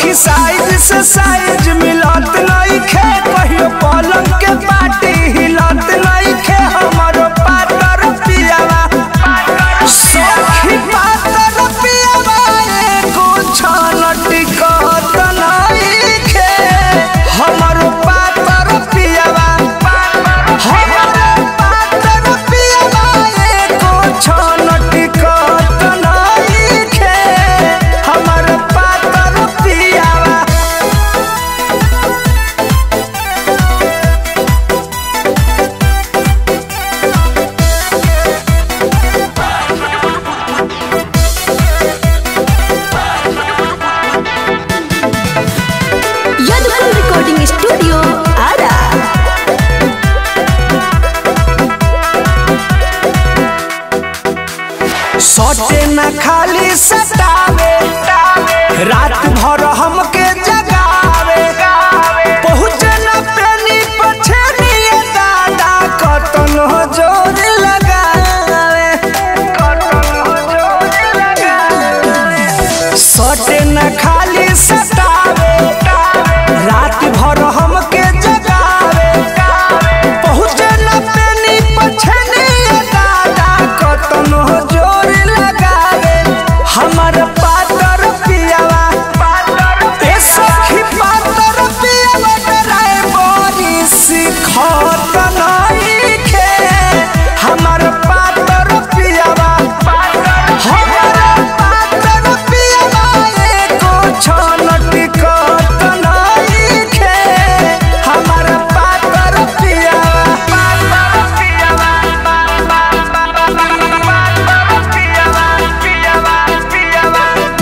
सखी साइज से साइज मिलत नइखे कहियो पलंग के पाटी हिलत नइखे हमरो पातर पियावा सखी पातर पियावा एको छन टिकत नइखे हमरो पातर पियावा हमरो पातर पियावा एको छन टिकत नइखे हमरो पातर पियावा Yadupur Recording Studio, Ara. सटे न खाली सतावे रात भर हमके जगावे पहुँचे न पेनी पछनिए दादा कतन हो जोर लगावे सटे न खाली सतावे रात भर हमके जगावे पहुँचे न पेनी पछनिए दादा कतन हो जोर लगावे हमर पातर पियावा ए सखी पातर पियावा डराए बड़ी सिखत नइखे हमर पातर पियावा हमर पातर पियावा एको छन टिकत नइखे हमर पातर पियावा पातर पियावा पातर पियावा पियावा पियावा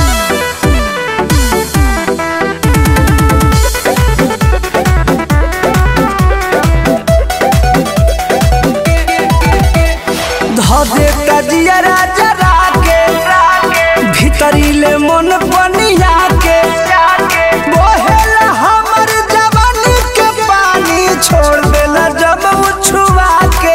धदे तजिया राजा राके भीतरीले मन पनिया के बोहेला हमर जवानी के पानी छोड़ देला जब उछुआ के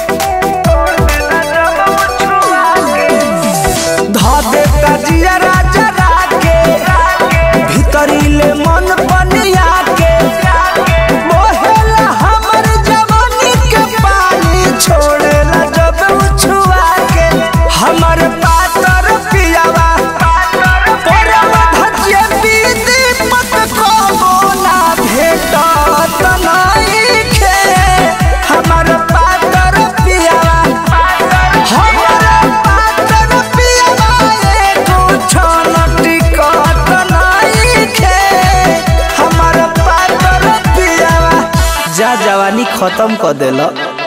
धदे तजिया राजा राके भीतरीले मन पनिया के बोहेला हमर जवानी के पानी छोड़ेला जब उछुआ के हमर पातर पियावा परवा धजिए बीदी पत को बोला भेटत नइखे हमर पातर पियावा हमर पातर पियावा एको छन टिकत नइखे हमर पातर पियावा जा जवानी खत्म कर देला